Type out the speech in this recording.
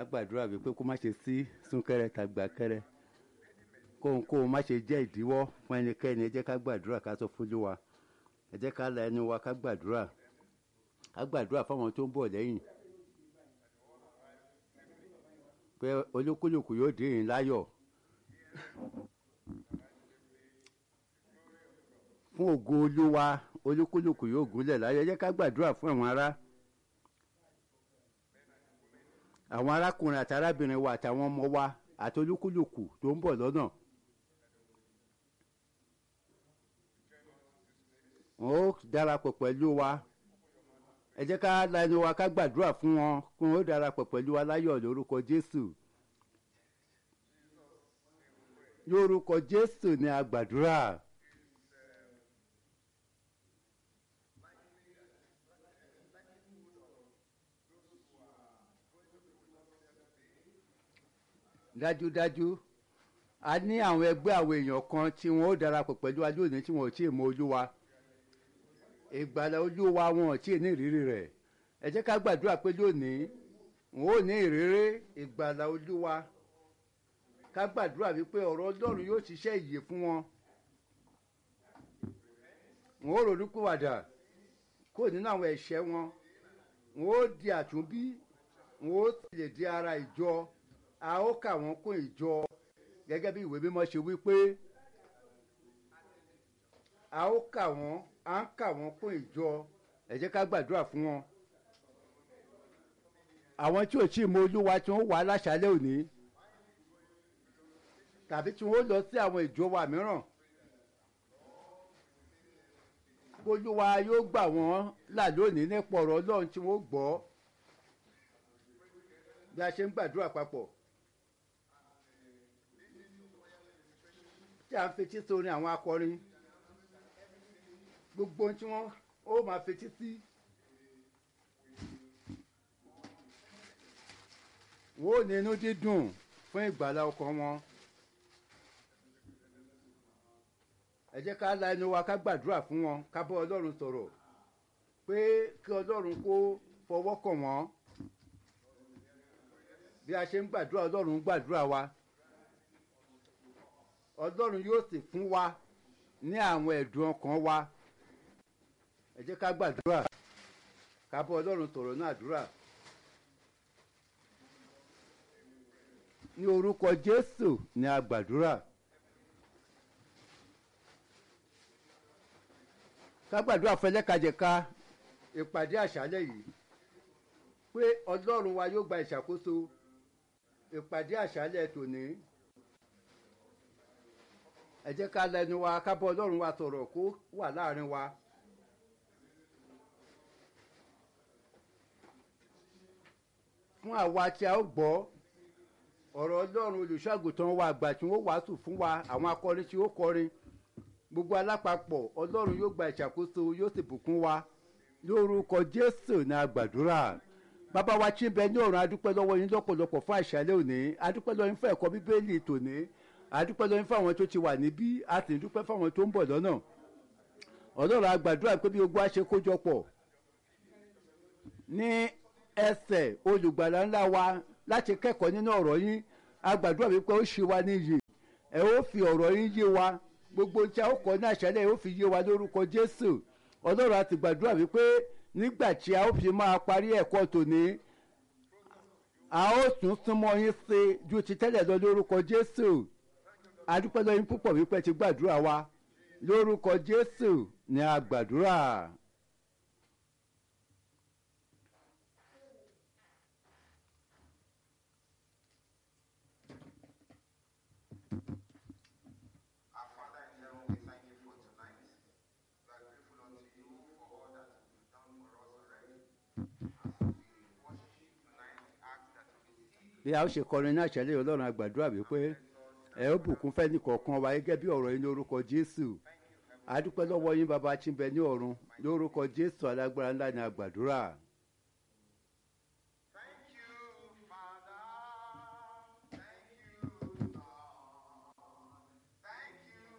ká gbàdúrà wípé kó má ṣe sí súnkẹrẹ tàgbàkẹrẹ kóhunkóhun má ṣe jẹ́ ìdíwọ́ fún ẹnikẹ́ni ẹ jẹ́ ká gbàdúrà ká sọ fún Olúwa ẹ jẹ́ ká la ẹnu wa ká gbàdúrà ká gbàdúrà fáwọn tó ń bọ̀ lẹ́yìn pé olúkúlùkù yóò dé yín láyọ̀ fún ògo Olúwa olúkúlùkù yóò gúnlẹ̀ láyọ̀ ẹ jẹ́ ká gbàdúrà fún àwọn ará àwọn arákùnrin àti arábìnrin wa àtàwọn ọmọ wa àti olúkúlùkù tó ń bọ̀ lọ́nà. wọn ó darapọ̀ pẹ̀lú wa ẹ jẹ́ ká la ẹnu wa ká gbàdúrà fún wọn kí wọn ó darapọ̀ pẹ̀lú wa láyọ̀ lórúkọ Jésù lórúkọ Jésù ni a gbàdúrà. dájúdájú a ní àwọn ẹgbẹ́ àwọn èèyàn kan tí wọ́n ó darapọ̀ pẹ̀lú wa lónìí tí wọ́n ò tí ì mọ Olúwa ìgbàlà Olúwa wọn ò tí ì ní ìrírí rẹ̀ ẹ jẹ́ ká gbàdúrà pé lónìí wọn ò ní ìrírí ìgbàlà Olúwa ká gbàdúrà wípé ọ̀rọ̀ Ọlọ́run yóò ṣiṣẹ́ ìyè fún wọn wọn ó ronúkúwàdà kó nínú àwọn ẹ̀ṣẹ̀ wọn wọn ó di àtúnbí wọn ó sì lè di ara ìjọ a ó kà wọ́n kún ìjọ gẹ́gẹ́ bí ìwé mímọ́ ṣe wí pé a ó kà wọ́n à ń kà wọ́n kún ìjọ ẹ jẹ́ ká gbàdúrà fún wọn. àwọn tí ò tí ì mọ olúwa tí wọ́n wà láṣálẹ́ òní tàbí tí wọ́n lọ sí àwọn ìjọ wa mìíràn olúwa yóò gbà wọ́n là lónìí nípa ọ̀rọ̀ ọlọ́run tí wọ́n gbọ́ bí a ṣe ń gbàdúrà papọ̀. tí a ń fetí sórin àwọn akọrin gbogbo tí wọ́n ó máa fetí sí. wọ́n ò ní inú dídùn fún ìgbàlá ọkàn wọn. ẹ jẹ́ ká la ẹnu wa ká gbàdúrà fún wọn ká bọ́ ọlọ́run sọ̀rọ̀ pé kí ọlọ́run kó fọwọ́ kàn wọ́n bí a ṣe ń gbàdúrà ọlọ́run ń gbàdúrà wa ọlọ́run yóò sì fún wa ní àwọn ẹ̀dùn ọkàn wa ẹ jẹ́ ká gbàdúrà ká bọ́ ọlọ́run sọ̀rọ̀ náà àdúrà ní orúkọ jésù ni a gbàdúrà ká gbàdúrà fẹlẹ́kajẹ̀ka ìpàdé àṣálẹ̀ yìí pé ọlọ́run wa yóò gba ìṣàkóso ìpàdé àṣálẹ̀ tòní ẹ jẹ́ ká lẹ́nu wa ká bọ́ ọlọ́run wa sọ̀rọ̀ kó wà láàrin wa. fún àwa tí a ó gbọ́ ọ̀rọ̀ ọlọ́run olùṣọ́àgùtàn wa àgbà tí wọ́n wàásù fún wa àwọn akọrin tí ó kọrin gbogbo alápapọ̀ ọlọ́run yóò gba ìṣàkóso yóò sì bùkún wa lórúkọ jésù ní agbàdúrà bàbá wa tí ń bẹ ní ọ̀run adúpẹ́ lọ́wọ́ yín lọ́pọ̀lọpọ̀ fún àṣálẹ́ òní adúpẹ́ lọ́wọ́ yín fún ẹ̀kọ́ bíbélì tòní adúpẹ́ lọ́wọ́ yín fún àwọn tó ti wà níbí a sì dúpẹ́ fún àwọn tó ń bọ̀ lọ́nà ọlọ́run agbàdúrà pé bí ogun á ṣe kójọpọ̀ ní ẹsẹ̀ olùgbàlà ńlá wa láti kẹ́kọ̀ọ́ nínú ọ̀rọ̀ yín agbàdúrà wípé ó ṣe wa níyì ẹ ó fi ọ̀rọ̀ yín yé wa gbogbo tí a ó kọ́ ní àṣálẹ́ ó fi yé wa lórúkọ jésù ọlọ́run a ti gbàdúrà wípé nígbà tí a ó fi máa parí ẹ̀kọ́ tòní a ó tún súnmọ́ yín sí ju ti tẹ́lẹ̀ lọ lórúkọ jésù adúpẹ́ lọ́yìn púpọ̀ wípé ti gbàdúrà wa lórúkọ jésù ni a gbàdúrà. Our Father in heaven, we thank you for tonight. We are grateful unto you for all that you've done for us already. As we worship tonight, we ask that you receive bí a ó ṣe kọrin ní àṣálẹ́ yìí, ọlọ́run a gbàdúrà wípé ẹ ó bùkún fẹ́ nìkọ̀ọ̀kan wa gẹ́gẹ́ bí ọ̀rọ̀ yín lórúkọ jésù adúpẹ́ lọ́wọ́ yín bàbá tí ń bẹ ní ọ̀run lórúkọ jésù alágbára ńlá ni a gbàdúrà.